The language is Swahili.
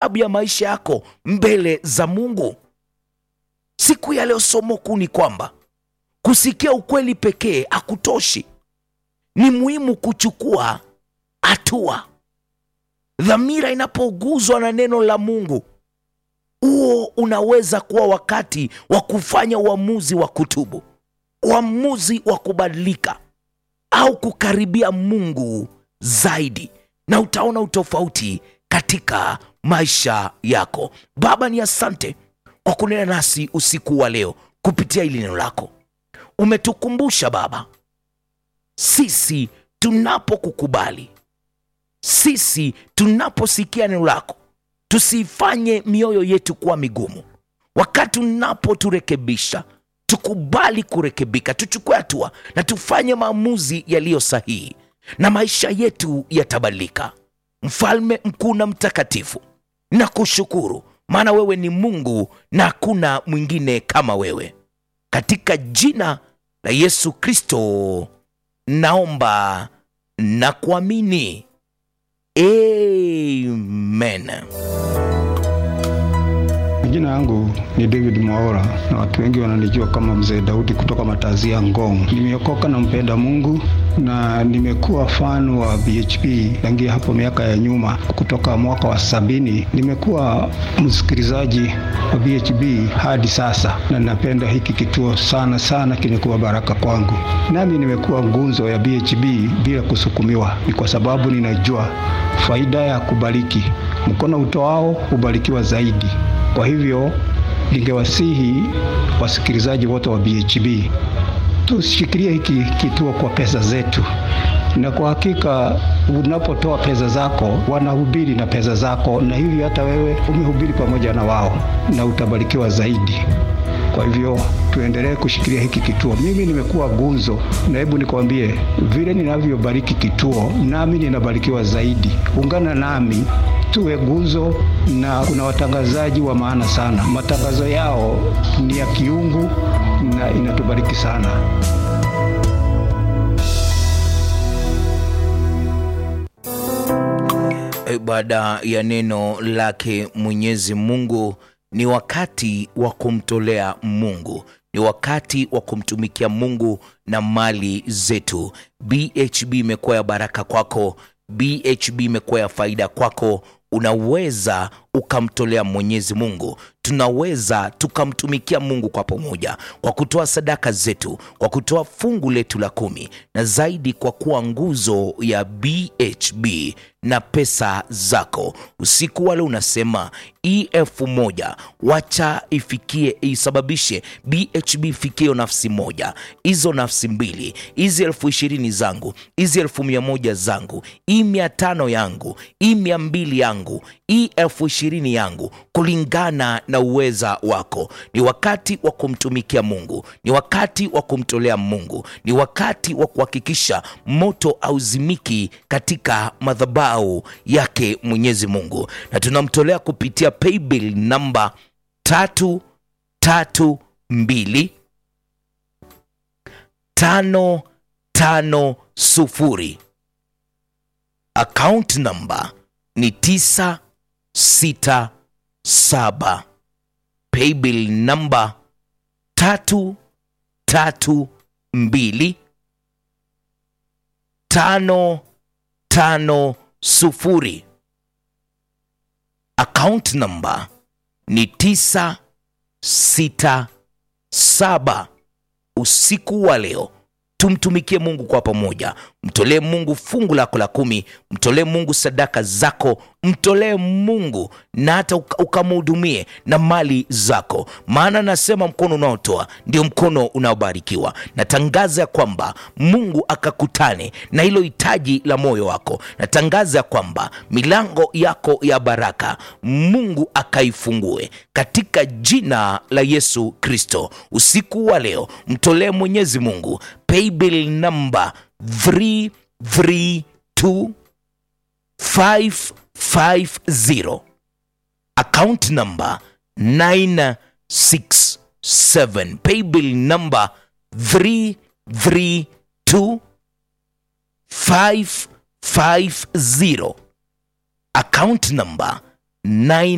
sababu ya maisha yako mbele za Mungu. Siku ya leo somo kuu ni kwamba kusikia ukweli pekee hakutoshi, ni muhimu kuchukua hatua. Dhamira inapoguzwa na neno la Mungu, huo unaweza kuwa wakati wa kufanya uamuzi wa kutubu, uamuzi wa kubadilika au kukaribia Mungu zaidi, na utaona utofauti katika maisha yako. Baba, ni asante kwa kunena nasi usiku wa leo kupitia hili neno lako. Umetukumbusha Baba, sisi tunapokukubali, sisi tunaposikia neno lako, tusifanye mioyo yetu kuwa migumu. Wakati unapoturekebisha, tukubali kurekebika, tuchukue hatua na tufanye maamuzi yaliyo sahihi, na maisha yetu yatabadilika. Mfalme mkuu na mtakatifu, na kushukuru maana wewe ni Mungu na hakuna mwingine kama wewe. Katika jina la Yesu Kristo naomba na kuamini, amen. Jina yangu ni David Mwaora na watu wengi wananijua kama Mzee Daudi kutoka Matazia Ngong. Nimeokoka na mpenda Mungu na nimekuwa fan wa BHP tangia hapo miaka ya nyuma, kutoka mwaka wa sabini. Nimekuwa msikilizaji wa BHP hadi sasa, na napenda hiki kituo sana sana, kimekuwa baraka kwangu. Nami nimekuwa ngunzo ya BHP bila kusukumiwa, ni kwa sababu ninajua faida ya kubariki. Mkono utoao hubarikiwa zaidi. Kwa hivyo ningewasihi wasikilizaji wote wa BHB tushikilie hiki kituo kwa pesa zetu, na kwa hakika unapotoa pesa zako wanahubiri na pesa zako, na hivyo hata wewe umehubiri pamoja na wao na utabarikiwa zaidi. Kwa hivyo tuendelee kushikilia hiki kituo. Mimi nimekuwa gunzo, na hebu nikwambie vile ninavyobariki kituo, nami ninabarikiwa zaidi. Ungana nami tuwe guzo, na kuna watangazaji wa maana sana. Matangazo yao ni ya kiungu na inatubariki sana. Baada ya neno lake Mwenyezi Mungu, ni wakati wa kumtolea Mungu, ni wakati wa kumtumikia Mungu na mali zetu. BHB imekuwa ya baraka kwako, BHB imekuwa ya faida kwako. Unaweza ukamtolea Mwenyezi Mungu, tunaweza tukamtumikia Mungu kwa pamoja, kwa kutoa sadaka zetu, kwa kutoa fungu letu la kumi, na zaidi kwa kuwa nguzo ya BHB na pesa zako. Usiku wale unasema hii elfu moja wacha ifikie, isababishe BHB ifikie nafsi moja, hizo nafsi mbili, hizi elfu ishirini zangu, hizi elfu mia moja zangu, hii mia tano yangu, hii mia mbili yangu, hii elfu ishirini yangu, kulingana na uweza wako. Ni wakati wa kumtumikia Mungu, ni wakati wa kumtolea Mungu, ni wakati wa kuhakikisha moto auzimiki katika madhabahu yake Mwenyezi Mungu, na tunamtolea kupitia paybill namba tatu tatu mbili tano tano sufuri. Account namba ni tisa sita saba. Paybill namba tatu tatu mbili tano tano sufuri. Account namba ni tisa sita saba. Usiku wa leo tumtumikie Mungu kwa pamoja. Mtolee Mungu fungu lako la kumi, mtolee Mungu sadaka zako, mtolee Mungu na hata ukamhudumie na mali zako, maana nasema mkono unaotoa ndio mkono unaobarikiwa. Natangaza ya kwamba Mungu akakutane na hilo hitaji la moyo wako. Natangaza ya kwamba milango yako ya baraka Mungu akaifungue katika jina la Yesu Kristo. Usiku wa leo mtolee Mwenyezi Mungu paybill number 332550 account number 967 paybill number 332550 account number 9